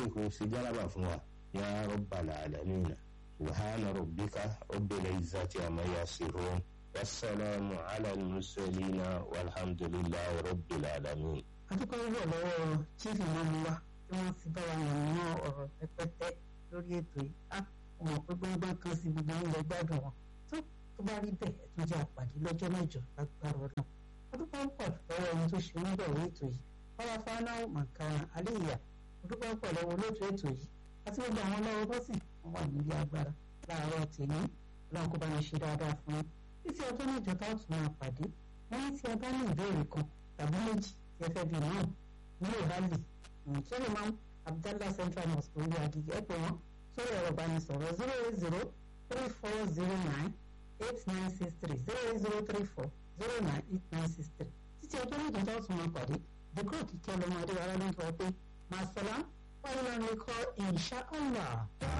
kò sí jálàbà fún wa ya rabbal alamin subhana rabbika rabbil izzati amma yasifun wassalamu ala al-mursalina walhamdulillahi rabbil alamin. adúpẹ́ wọ̀ lọ́wọ́ chief imam wa tí wọ́n ti bá wa yàn ní ọ̀rọ̀ pẹ́pẹ́tẹ́ lórí ètò yìí á ọmọ pé gbọ́ngbọ́n kan sí gbogbo oúnjẹ gbádùn wọn tó tó bá rí bẹ́ẹ̀ ẹ̀ tún jẹ́ àpàdé lọ́jọ́ mẹ́jọ lágbára ọdún adúpẹ́ pọ̀ lọ́wọ́ ẹni tó ṣe ń bẹ̀rẹ̀ ètò yìí ọba fanáwó màkàrà aléyà adúpẹ́ pọ̀ lọ́wọ́ olóòtú ètò yìí àti gbogbo àwọn lọ́wọ́ bọ́sì wọn wà nílé agbára láàárọ̀ tèmi ọlọ́run kó bá mi ṣe dáadáa fún yín títí ọjọ́ mẹ́jọ tá a tún máa pàdé wọ́n ní tí ẹ bá ní ìbéèrè kan tàbí méjì tí ẹ fẹ́ bí náà ní ìbálẹ̀ Suleiman Abdallah Central Mosque orí Agege ẹ pè wọ́n sórí ẹ̀rọ ìbánisọ̀rọ̀ zero eight zero three four zero nine eight nine six three zero eight zero three four zero nine eight nine six three títí ọjọ́ mẹ́jọ tá a tún máa pàdé dèkúrò kíkẹ́ ọlọ́mọdé wa ló ń sọ pé màsálà wà nínú ẹ̀kọ́ insha Allah.